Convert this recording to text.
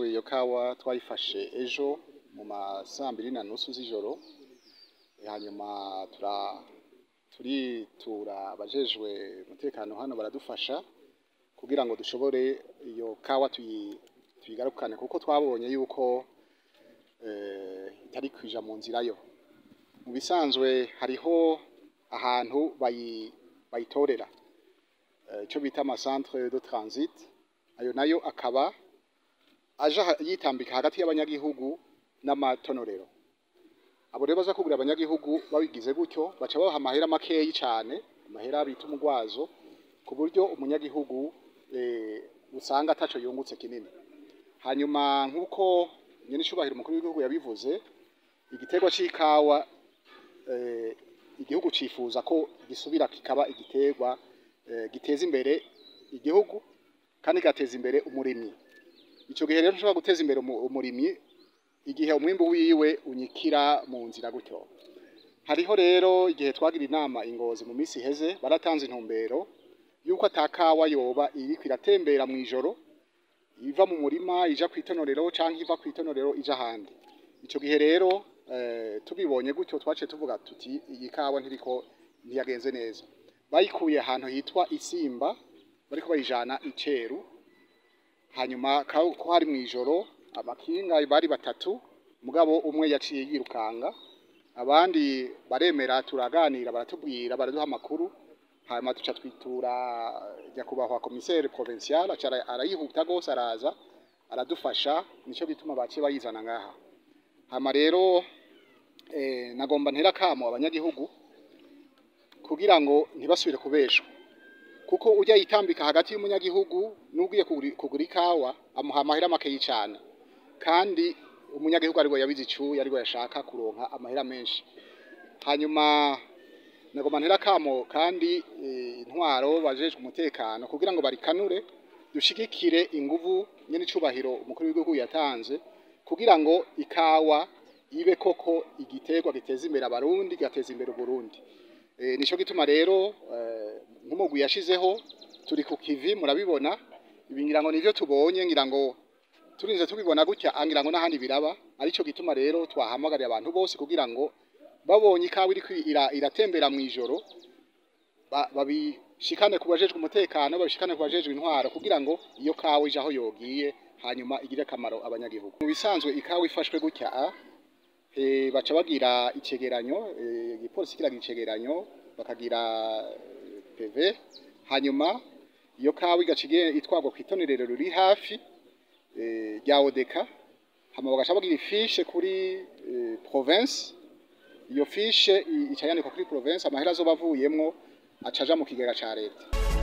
iyo kawa twayifashe ejo mu masambiri na nusu z'ijoro hanyuma tura turitura abajejwe umutekano hano baradufasha kugira ngo dushobore iyo kawa tuyi tuyigarukane kuko twabonye yuko eh, itari kwija mu nzira yo mu bisanzwe hariho ahantu bayi bayitorera eh, ico bita ama centre de transit ayo nayo akaba aja ha- yitambika hagati y'abanyagihugu n'amatonorero abo rero baza kugura abanyagihugu babigize gutyo baca babaha amahera makeyi cane amahera bita umugwazo ku buryo umunyagihugu eh, usanga ataco yungutse kinini hanyuma nk'uko nyene icubahiro umukuru w'igihugu yabivuze igiterwa c'ikawa eh, igihugu cifuza ko gisubira kikaba igiterwa eh, giteza imbere igihugu kandi gateza imbere umurimyi ico gihe rero ntushobora guteza imbere umu- umurimyi igihe umwimbu wiwe unyikira mu nzira gutyo hariho rero igihe twagira inama ingozi mu minsi iheze baratanze intumbero yuko atakawa yoba iriko iratembera mu ijoro iva mu murima ija kwitonorero canke iva kwitonorero ija ahandi ico gihe rero eh, tubibonye gutyo twaciye tuvuga tuti iyi kawa ntiriko ntiyagenze neza bayikuye ahantu hitwa isimba bariko bayijana iceru hanyuma ka- ko hari mw'ijoro abakinga bari batatu mugabo umwe yaciye yirukanga abandi baremera turaganira baratubwira baraduha amakuru hanyuma tuca twitura nyakubahwa komiseri provincial aca ara- arayihuta gose araza aradufasha nico bituma baciye bayizana ngaha hama rero eh, nagomba ntera kamo abanyagihugu kugira ngo ntibasubire kubeshwa kuko ujya yitambika hagati y'umunyagihugu n'ugiye kugura kugura ikawa amuha amahera makeyi cane kandi umunyagihugu ariwe yabize icuya ariwe yashaka kuronka amahera menshi hanyuma nagomba ntera kamo kandi eh, intwaro bajejwe umutekano kugira ngo barikanure dushigikire inguvu nyene icubahiro umukuru w'igihugu yatanze kugira ngo ikawa ibe koko igiterwa giteza imbere abarundi gateza imbere uburundi e, nico gituma rero eh, nk'umugwi yashizeho turi ku kivi murabibona ibi ngira ngo nivyo tubonye ngira ngo turinze tubibona gutya angira ngo n'ahandi biraba arico gituma rero twahamagariye abantu bose kugira ngo babonye ikawa iriko ira- iratembera mw'ijoro ba- babishikane ku bajejwe umutekano babishikane ku bajejwe intwaro kugira ngo iyo kawa ije aho yogiye hanyuma igire akamaro abanyagihugu mu bisanzwe ikawa ifashwe gutya eh, baca bagira icegeranyo eh, igipolisi kiragira icegeranyo bakagira eh, PV hanyuma iyo kawa igaca ige- itwarwa kw'itonerero riri hafi eh, rya odeka hama bagaca bagira ifishe kuri eh, province iyo fishe i- ica yandikwa kuri province amahera azoba avuyemwo aca aja mu kigega ca leta